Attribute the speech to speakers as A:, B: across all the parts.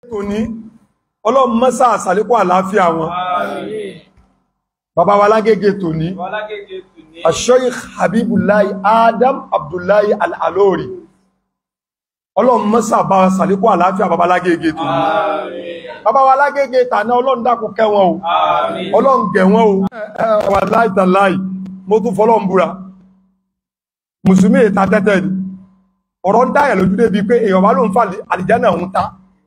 A: tòní ọlọ́run mọ́sá àsàlékún àlàáfíà wọn bàbá wa lágége tòní Sheikh Habibullahi Adam Abdullahi Al-Alori ọlọ́run mọ́sá bá àsàlékún àlàáfíà bàbá lágége tòní bàbá wa lágége tàná ọlọ́run dákun kẹ́ wọn o ọlọ́run gẹ̀ wọn o wà láìtàláì mo tún fọlọ́run búra mùsùlùmí ìta tẹ́tẹ́ ni ọ̀rọ̀ ń dáyẹ̀ lójú débi pé èèyàn bá ló ń fa àlìjánà ń ta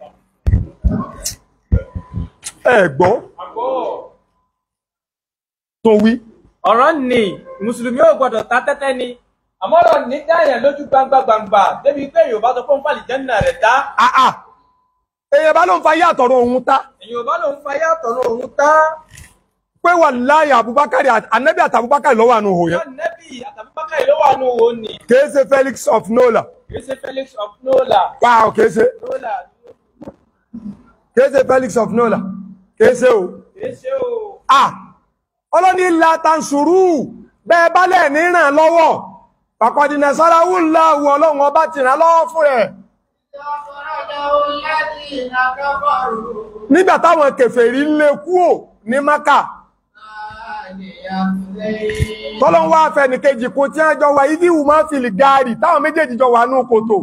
A: ẹ gbọ́ tó wí
B: ọ̀rọ̀ ni mùsùlùmí ò gbọ́dọ̀ ta tẹ́tẹ́ ni àmọ́ ọ̀rọ̀ ní dáyẹ̀ lójú gbangba gbangba débi pé èèyàn bá sọ fún fàlìjánà rẹ̀ dá
A: àà èèyàn bá ló ń fa yá àtọ̀rọ̀ òun ta
B: èèyàn bá lòun fa yàtọ̀ náà òun tá
A: pé wà láyé Abubakar Ànábì àti Abubakar lọ́wọ́ àánú òhò yẹn
B: nẹ́bì àtàbíbákà ló wà nù òun ni
A: kìí ṣe Felix of Nola
B: kì í ṣe Felix of Nola
A: wow kìí ṣe
B: Nola
A: kìí ṣe Felix of Nola kìí ṣe o
B: kì í ṣe o
A: ah ọlọ́ni ilà tansuru bẹ́ẹ̀ bá lẹ̀ ní ràn lọ́wọ́ pàkọ́dínà sáráwù ńlá wọ ọlọ́run ọba ti ràn lọ́wọ́ fún ẹ̀ nígbà táwọn kèfèrí lé kúò ní Mákà tọ́lọ́n wá fẹ́ ní kejì kó tí wọ́n jọ wà ibi ìwù máa ń fìlì gaari táwọn méjèèjì jọ wà ní kòtò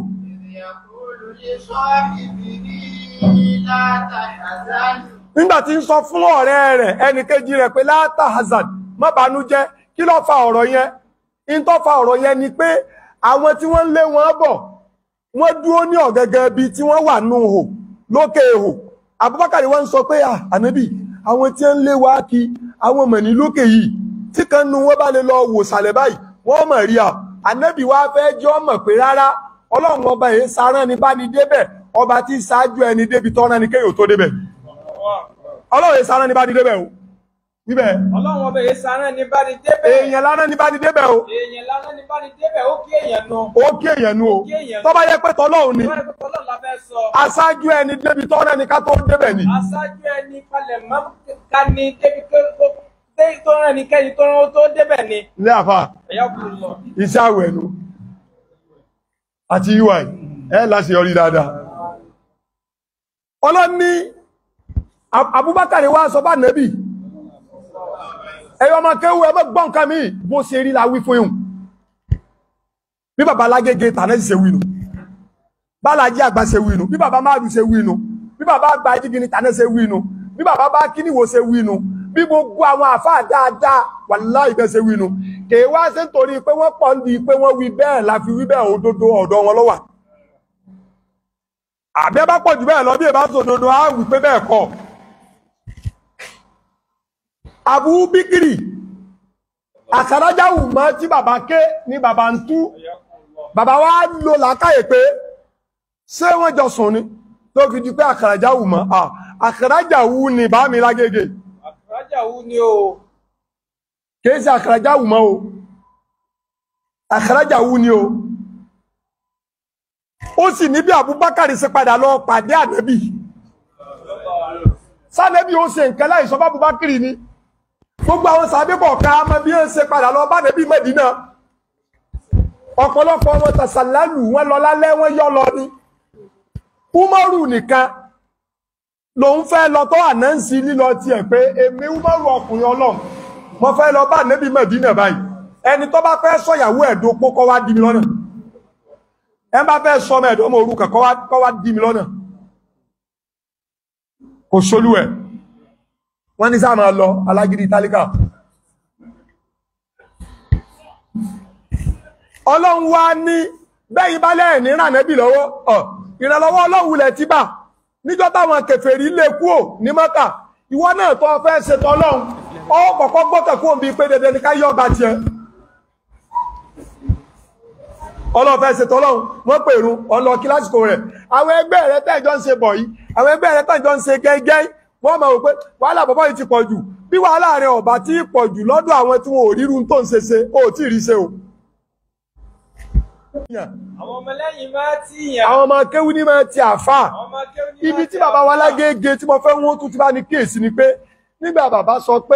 A: nígbà tí ń sọ fún ọ̀rẹ́ rẹ̀ ẹnì kejì rẹ̀ pé láta hazard má bànújẹ́ kí ló fa ọ̀rọ̀ yẹn in tó fa ọ̀rọ̀ yẹn ni pé àwọn tí wọ́n ń lé wọn bọ̀ wọ́n dúró ní ọ̀gẹ́gẹ́ bí tí wọ́n wà nù hò lókè hò Abubakar wọ́n ń sọ pé à ànábì àwọn tí ń lé wa kí àwọn mọ̀ ní lókè yìí tí kan nu wọ́n bá lè lọ wò sàlẹ̀ báyìí wọ́n mọ̀ rí à ànábì wa fẹ́ jọ́ mọ̀ pé rárá ọlọ́run ọba yìí sarán ni bá ní débẹ̀ ọba tí ṣáájú ẹni débi tọ́rán ni kéèyàn tó débẹ̀ ọlọ́run yìí sarán ni bá ní débẹ̀ o níbẹ̀
B: ọlọ́run ọbẹ̀ yìí sáré ní bá ní débẹ̀
A: èèyàn lánàá ni bá ní débẹ̀ o
B: èèyàn lánàá ní bá ní débẹ̀ ó kí èèyàn nu
A: ó kí èèyàn nu o
B: kí èèyàn
A: tó bá yẹ pé tọ́lọ́run ni
B: wọ́n ní pípọ́ lọ́la fẹ́ sọ
A: aṣáájú ẹni débi tọ́rán ni ká tó débẹ̀ ni
B: aṣáájú ẹni palẹ̀ mọ́ ká ní débi tó rán ní kẹ́yìn tó rán tó débẹ̀ ni
A: ilé àfà
B: ẹ̀yà kù lọ.
A: iṣẹ́ àwẹ̀ nu àti ui ẹ láti yọrí dáadáa ọlọ́ni Abubakar wá sọ bá nẹ́bì ẹ̀yọ́ ọmọ kéwú ẹgbẹ́ gbọ́n nǹkan mi bó ṣe rí la wí fún ihun bí bàbá lágége tànẹ́sì ṣe wínú bálájí àgbà ṣe wínú bí bàbá máàlù ṣe wínú bí bàbá àgbà jígini tànẹ́ ṣe wínú bí bàbá bá kíníwò ṣe wínú bí gbogbo àwọn àfáà dáadáa wàláhì bẹ́ẹ̀ ṣe wínú kèé wá ṣe nítorí pé wọ́n pọ̀ ń di pé wọ́n wí bẹ́ẹ̀ la fi wí bẹ́ẹ̀ òdodo ọ̀dọ̀ wọn ló wà àbí ẹ bá pọ̀ jù bẹ́ẹ̀ lọ bí ẹ bá sòdodo á wí pé bẹ́ẹ̀ kọ́ Abu Bikiri àkàrájáwù mọ́ tí bàbá ké ní bàbá ń tú bàbá wa lò làákàyè pé ṣé wọ́n jọ sùn ni tó fi di pé àkàrájáwù mọ́ àkàrájáwù ni bá mi lágége
B: àkàrájà wú ni o
A: kìí ṣe àkàrájáwù mọ́ o àkàrájáwù ni o ó sì ní bí Abubakar ṣe padà lọ pàdé ànábì sánẹ́bí ó ṣe nǹkan láì sọ fún Abubakar ni gbogbo àwọn sàbíbọ̀ ká mọ bí ó ṣe padà lọ bá nẹ́bí Mẹ́dínà ọ̀pọ̀lọpọ̀ wọn tàṣàlálù wọn lọ lálẹ́ wọn yọ lọ ni Umaru nìkan lòun fẹ́ lọ tó ànáǹsì lílọ tiẹ̀ pé èmi Umaru ọkùnrin Ọlọ́run mo fẹ́ lọ bá nẹ́bí Mẹ́dínà báyìí ẹni tó bá fẹ́ sọ̀yàwó ẹ̀dópó kọ́ wá dí mi lọ́nà ẹ bá fẹ́ sọ ọmọ ẹ̀dọ́ ọmọ òrukàn kọ́ wá dí mi lọ́nà kò ṣolú ẹ̀ wọ́n ní sáà máa lọ alágídí tálíkà ọlọ́run wá ní bẹ́yìn bá lẹ́ẹ̀ ní rànẹ́bì lọ́wọ́ ọ̀ ìrànlọ́wọ́ ọlọ́run lẹ̀ tí bà níjọ́ táwọn kèfèrí lè kúò ní mọ́kà ìwọ náà tó fẹ́ ṣètò ọlọ́run ọ kọ̀kọ́ gbọ́kẹ̀ kúò bí pé dandan ní ká yọ ọba tiẹ̀ ọlọ́run fẹ́ ṣètò ọlọ́run wọ́n pèrún ọlọ́ kílásìkò rẹ̀ àwọn ẹgbẹ́ rẹ̀ tẹ́jọ́ ń ṣe bọ̀ yìí àwọn ẹgbẹ́ rẹ̀ tẹ́jọ́ ń ṣe gẹ́gẹ́ wọ́n mọ̀ wípé wàhálà bàbá yìí ti pọ̀ jù bí wàhálà rẹ̀ ọ̀bà tí pọ̀ jù lọ́dọ̀ àwọn tí wọn ò rírun tó ń ṣe ṣe ó tí rí ṣe o.
B: àwọn ọmọlẹ́yìn máa tí yàn
A: àwọn ọmọ kéwú ní máa ti àfà
B: àwọn ọmọ akéwì ní
A: ibi
B: máa
A: tí
B: tí
A: bàbá wa
B: àfáà.
A: lágége tí mo fẹ́ wọ́n tún ti bá ní kíyèsí ni pé nígbà bàbá sọ pé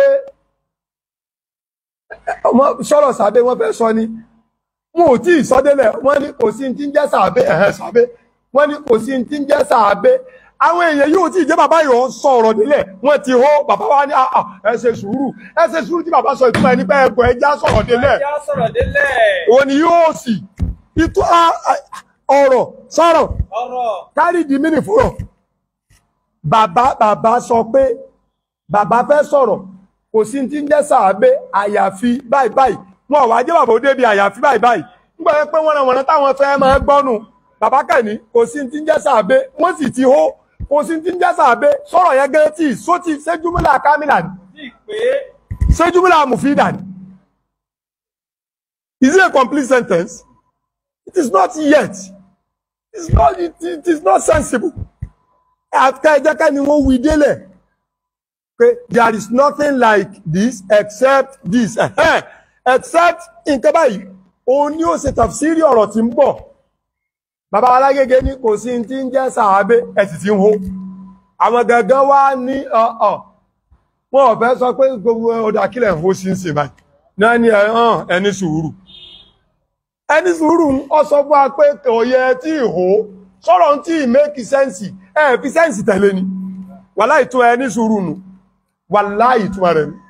A: ọmọ sọ̀rọ̀ sàbẹ̀ wọ́n fẹ́ sọ ni wọn ò tí ì sọ délẹ̀ wọ́n ní kò sí ti ń jẹ́ sàbẹ̀ ẹ̀hẹ́ sàbẹ̀ wọ́n ní kò sí ti ń jẹ́ sàbẹ̀ àwọn èèyàn yóò tí ìjẹ́ bàbá yóò sọ ọ̀rọ̀ nílẹ̀ wọ́n ti hó bàbá wa ní àà ẹ ṣe sùúrù ẹ ṣe sùúrù tí bàbá sọ ìtumọ̀ ẹni pé ẹgbẹ́ ẹja sọ̀rọ̀ nílẹ̀
B: ẹjá sọ̀rọ̀ délẹ̀
A: òun ni yóò sì ìtú ọ̀rọ̀ sọ̀rọ̀
B: ọ̀rọ̀
A: kárí di mí nìfúrọ̀ bàbá bàbá sọ pé bàbá fẹ́ sọ̀rọ̀ kò sí ti ń jẹ́ sàábé àyàfi báyìí báyìí wọn ò wá jẹ́ bàbá ó débi àyàfi báyìí báyìí nígbà yẹn pé wọ́n wọ̀nà táwọn fẹ́ máa gbọ́nù bàbá kẹ́ni kò sí ti ń jẹ́ sàábé wọ́n sì ti hó kò sí ti ń jẹ́ sàábé sọ̀rọ̀ yẹn gẹ́gẹ́ tí sóti séjúmúlà kámìlà ni
B: sí pé
A: séjúmúlà mùfídà ni is it a complete sentence it is not yet it is not it, it is not sensible àfikà ẹjẹ́ ká ni wọ́n wí délẹ̀ pé there is nothing like this except this Ẹ̀hẹ́n. except nǹkan báyìí òun ni ó ṣe tafsiri ọ̀rọ̀ tí ń bọ̀ bàbá alágége ní kò sí tí ń jẹ́ sàábé ẹ̀ sì ti ń hó àwọn gangan wá ní ọ̀ọ̀ wọn ò fẹ́ sọ pé gbogbo ọdọ akílẹ̀ ń hó sí ń sìn báyìí náà ni ẹ̀ hàn ẹni sùúrù ẹni sùúrù ọ sọ fún wa pé kò yẹ tí ì hó sọ̀rọ̀ tí ì make sense ẹ̀ fi sense tẹ̀lé ni wàláì tún ẹni sùúrù nù wàláì tún rẹ̀ nù